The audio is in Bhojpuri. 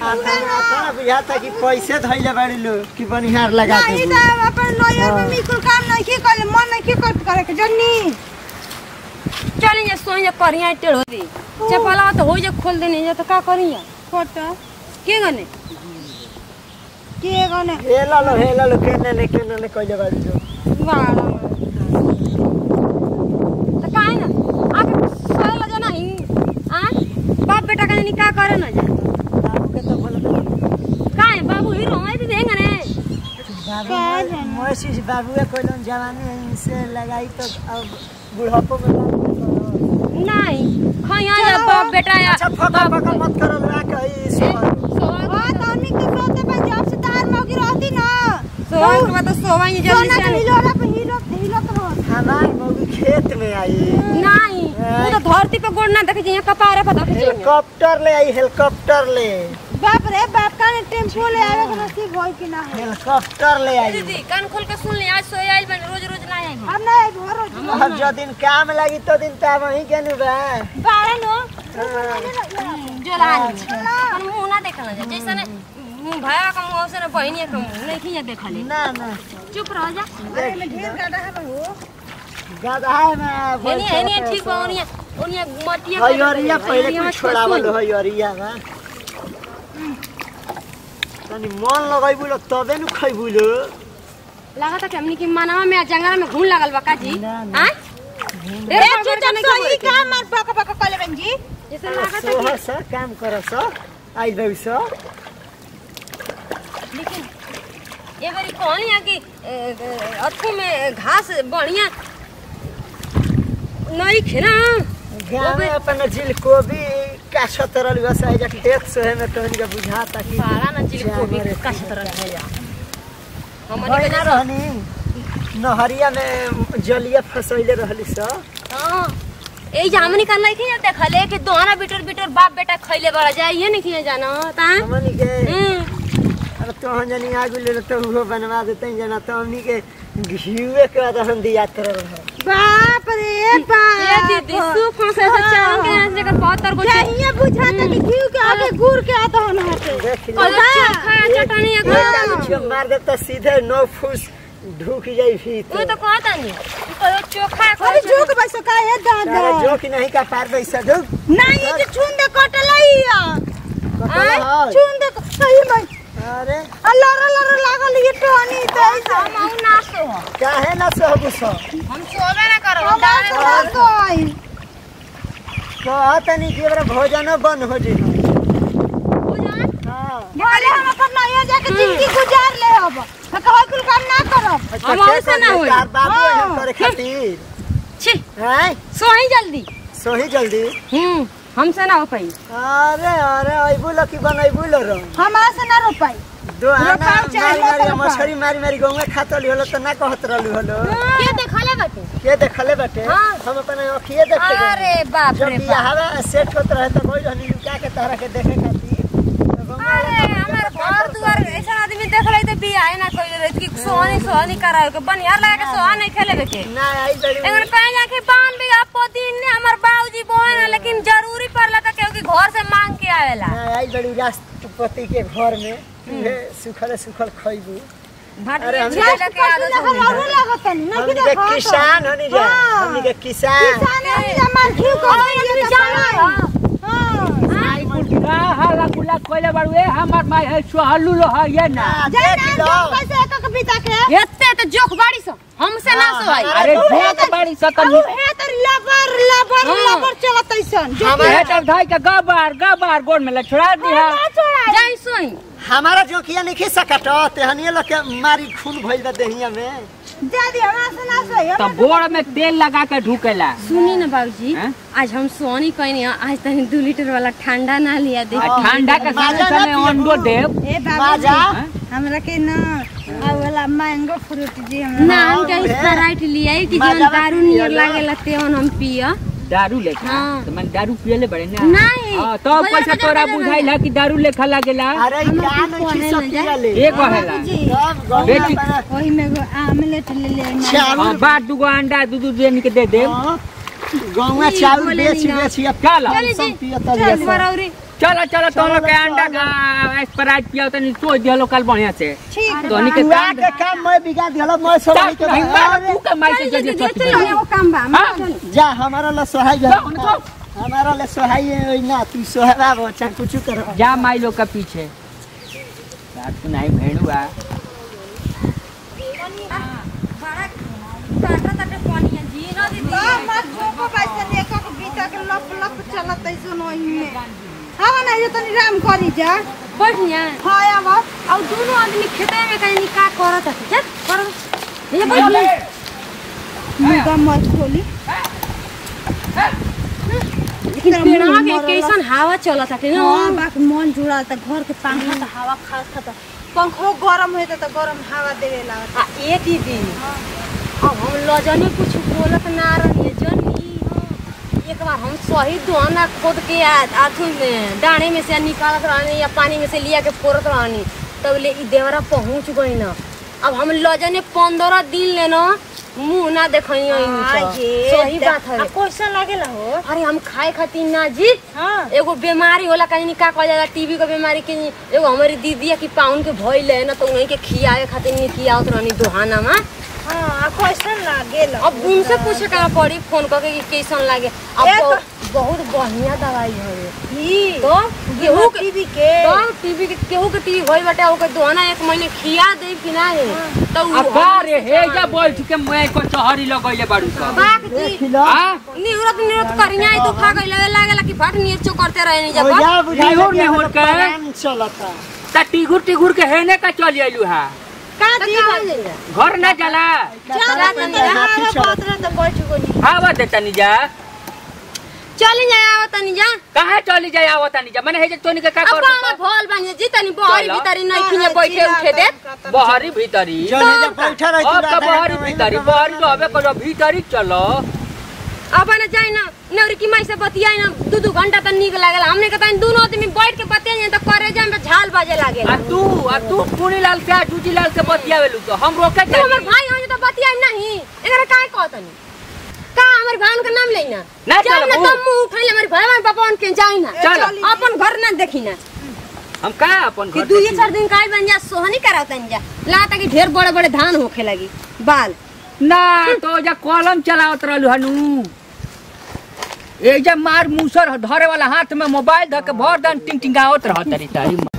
आता बुझाता कि पैसे धैले बाड़ी लो कि बनिहार लगा नहीं के तो अपन नैहर में मिकुल काम नहीं की करे मन नहीं की कर करे के जन्नी चल जे सोई जे करिया टेढ़ दी चपला तो हो जे खोल देनी जे तो का करिया फोटो के गने के गने हेला लो हेला लो केने ने केने ने कइले बाड़ी लो बाड़ा तो काहे ना आके सोए ल जाना ही आ बाप बेटा का का करे ना जा बाबू के तो बोलत काहे बाबू हीरो है भी देंगे ने बाबू मोसी बाबू के कोइलन जवानी से लगाई तो अब बुढ़ापो में बात करो नहीं खैया या बाप बेटा या अच्छा फका फका मत करो ला कही सवाल हां तो हमनी के सोते पंजाब से तार मौगी रहती ना सोवा के बाद तो सोवा ही जल्दी सोना के से हिलोला पे हिलो हिलो तो हो हमार मौगी खेत में आई नहीं वो तो धरती पे गोड़ ना देखे जे कपारे पर देखे जे हेलीकॉप्टर ले आई हेलीकॉप्टर ले बाप रे बाप का ने टेम्पो ले आवे के नसीब होई कि ना हो हेलीकॉप्टर ले आई दीदी कान खोल के सुन ले आज सोए आइल बन रोज रोज ना आएगी अब ना घर हो अब जो दिन काम लगी तो दिन तो वहीं के नु बा बारह नो जो लानी पर मुंह ना देखना जा जैसा ने मुंह भया का मुंह से ना बहनिया का मुंह नहीं खिया देखा ले ना ना चुप रह जा अरे में ढेर गाड़ा है हो गधा में हेनी हेनी ठीक बा ओनिया ओनिया मटिया हयरिया पहले कुछ छोड़ावल हयरिया बा तनी मन लगाइबू लो तबे नु खइबू लो लगा था कि हमनी की मनवा में जंगल में घूम लगल बा काजी ना, ना। हां ए चुप सही का मार पका पका कले बन जी जैसे लगा था सोह कि सा काम कर सा आई बई सा लेकिन ये बारी कहनी है कि ए, ए, अथु में घास बढ़िया नहीं खेना गाँव में अपन जिल कोबी का छतरल बस आई जा खेत सोहे में तो इनका बुझाता कि सारा न चिल कोबी जानवर का तरह है या हमनी भई के ना जैसा रहनी नहरिया में जलिया फसैले रहली सा हां ए जामनी कर लाई के देखले कि दोहरा बिटर बिटर बाप बेटा खइले बड़ा जाए ये नहीं किए जाना ता हमनी के हम्म अब तो हम जनी आगु ले तो वो बनवा देते हैं जना तो हमनी के घिउए के रहन दिया तर रहे बाप रे ये बाप दीदी सुख से से चाव के यहाँ से लेकर बहुत तर को चाहिए बुझाता कि घी के आगे गुड़ के आता हो ना हटे देख ली और चोखा चटनी एक एकदम आदमी छियो मार दे तो सीधे नौ फुस ढूक जाई वो भीतर तो कहता नहीं तो चोखा अरे झुक बैसो का है दादा तारा जो कि नहीं का पार पैसा ढूक नहीं ये जो छुन दे कटलैया कटला है छुन दे सही में अरे अल्लाह अल्लाह लागल ये टोनी तो ऐसा हम आउ ना सो काहे ना सहबु सो हम सोबे ना करो हम डाले तो आई कहत नहीं कि ओकरा भोजन बन हो जी हो जाए हां बोले हम अपन नैया जाके जिंदगी गुजार ले अब कहवा कुल काम ना करब हम ऐसे ना होई। तार बाबू हाँ। एहन करे खातिर छी हैं सो ही जल्दी सोही जल्दी हम्म हमसे ना हो पाई अरे अरे अइबू लो कि बनइबू लो रो हमारा से ना रोपाई दो आना रोपाई चाहे मारी मारी रोपाई। मछरी मारी मारी गाँव में खातली होलो तो ना कहत रहलू होलो के देखले बाटे के देखले बाटे हाँ। हम अपन अखिए देख के अरे बाप जब रे बियाह बाप हवा सेट होत रहे तो कोई रहनी लुका के तहरा के देखे खातिर तो गाँव में अरे हमार घर दुआर ऐसा आदमी देख रही तो बियाह ना कोई रही कि सोहनी सोहनी करावे के बनियार लगा के सोहा नहीं खेले बेके ना आई बड़ी एगन कहे जा कि पान भी आपो दिन ने हमर बाबूजी बोए ना लेकिन जरूरी पड़ला त केहू के घर से मांग के आवेला ना आई बड़ी राष्ट्रपति के घर में तुहे सुखल सुखल खइबू अरे हम झेले के आदत हो हम और लागत नहीं ना हमनी कि के देखो किसान होनी जा हाँ। हमनी के किसान किसान है हमार घी को गई हां आई कुटका हाला कुला कोइले बाड़ुए हमर माई है सुहलू लो है ये ना हाँ, जाना देख लो कैसे एक एक बिता के एते त जोख बाड़ी सो हमसे ना हाँ, सोई हमारा अरे तो भोग बाड़ी सकल अब है तो लबर लबर हाँ। लबर चलत ऐसन जो हमारा हेटर धाई के गबार गबार गोड़ में ले छोड़ा दिया ना छोड़ा जाई सोई हमारा जोकिया नहीं खी सकट तेहनिए लोग के मारी खून भइल बा देहिया में दादी हमारा से ना सोई तो गोड़ में तेल लगा के ढुकेला सुनी ना बाबूजी हैं? आज हम सोनी कहनी आज तनी दू लीटर वाला ठंडा ना लिया दे आ ठंडा के समय माजा ना समय पियबू। अंडो देव ए बाबू माजा हैं? हमरा के ना आ वाला मैंगो फ्रूट जी हमरा ना हम हाँ, के उहे। स्प्राइट लिया कि माजा जौन में दारू पियला। नियर लागेला तेवन हम पिया दारू लेखा हाँ। तो मन दारू पियले बड़े ना नहीं। हाँ, तो बजा, कैसे बजा, तोरा बजा, बुझाइल है कि दारू लेखा लागेला अरे हम क्या अपनी नहीं फोने खी ले सकिया ले एक कहेला जी सब गाँव बेटी- में अपना ओही में एगो आमलेट ले ले मैं चावल हाँ, बार दुगो अंडा दू दू देन के दे देव हाँ, गाँव में चावल बोले बेच नहीं ना। बेच या क्या ला चली सब जी पियता चल जैसा। बरौरी चलो चलो तो लोग के चलो, अंडा चलो। का स्प्राइट पिया तनी सोच दिया लोग कल बढ़िया से ठीक तोनी के बुआ काम के काम मैं बिगाड़ दिया मैं सोहाई के नहीं, अरे, तू के माई के जजे छत पे। एगो काम बा हाँ? जा हमारा ला सोहाई जा जा, उनको। हमारा ला सोहाई है ना तू सोहरा बच्चा कुछ कर जा माई लोग का पीछे रात को नहीं भेड़ुआ बड़ा काटा ताटे पानी जी ना दीदी मत जोको पैसा देखो के बीता के लप लप चलत ऐसो नही में हाँ ना ये तनी राम करी जा बढ़िया हाँ अब और दोनों आदमी खेते में कहीं का करत है चल करो ये बढ़िया मुर्गा मत खोली लेकिन पेड़वा के कैसन हवा चलत है ना हाँ बाकी मन जुड़ा त घर के पंखा त हवा खास खा त पंखो गरम होता त गरम हवा देवे लागत आ ए दीदी अब हम लजने कुछ बोलत ना रही जनी एक बार हम सही दोना खोद के आथू में डाणे में से निकालत रहनी या पानी में से लिया के फोड़त रहनी तब ले ई देवरा पहुंच गई ना अब हम लजने पंद्रह दिन ले ना मुंह ना देखई सही बात है कैसा लागेला हो अरे हम खाए खातिर ना जीत हाँ एगो बीमारी होला कहीं का कहल जाला टीबी के बीमारी के एगो हमारी दीदी है कि पाउन के भइल है ना तो उन्हीं के खियावे खातिर नहीं खियावत रहनी दुहाना में हाँ कैसा लागेला अब उनसे पूछे का पड़ी फोन करके कि कैसन लागे अब एक- तो बहुत बढ़िया दवाई है ही तो गेहूं के टीवी के तो टीबी के केहू के टीबी भइल बाटे ओके दुहाना एक महीने खिया दे कि ना है तो उ- अकारे हे जा बैठ के मैं को चहरी लगैले बाड़ू सब बाक जी खिलो हां निवरत निवरत करिया तो खा गइल लागेला कि फट नीर चो करते रहे नहीं ओ जब या बुझाई निहुर निहुर के। चलता त टिगुर टिगुर के हेने का चली आइलू हा का तो दी का हो जाएगा घर ना जाला चला त हाथी हारा चलता। बात न त बैठ गनी आवा दे तनी जा चल जाए आवत तनी जा कहाँ चली जाए आवा तनी जा मैंने हे जे तोनी के का अब कर हम भोल बनिए जी तनी बहरी चलो। भीतरी नहीं खिने बैठे उठे दे बहरी भीतरी जो है जब बैठा रही अब का बहरी भीतरी बहरी तो हवे करो भीतरी चलो अब ना जाए ना नौरी की माई से बतियाई ना दू दू घंटा तक निक लागेला हमने कहता दोनों आदमी बैठ के बतियाई तो करे जाए में झाल बाजे लागे आ तू आ तू पुनी लाल से जूजी लाल से बतियावेलू तो हम रोके तू हमर जानी भाई हो तो बतियाई नहीं एकरा काहे कहतनी का हमर भाई का नाम लेना ना चल ना चलबू। तुम मुंह उठाई हमर भाई हमर पापा उनके जाई ना चल अपन घर ना देखी ना हम का अपन कि घर दू ये देखी? चार दिन काहे बन जा सोहनी करावतन जा लाता कि ढेर बड़े बड़े धान होखे लगी बाल ना तो जा कलम चलावत रहलू हनु ए जा मार मूसर धरे वाला हाथ में मोबाइल धके भर दन टिंग टिंगावत रहत रे तारी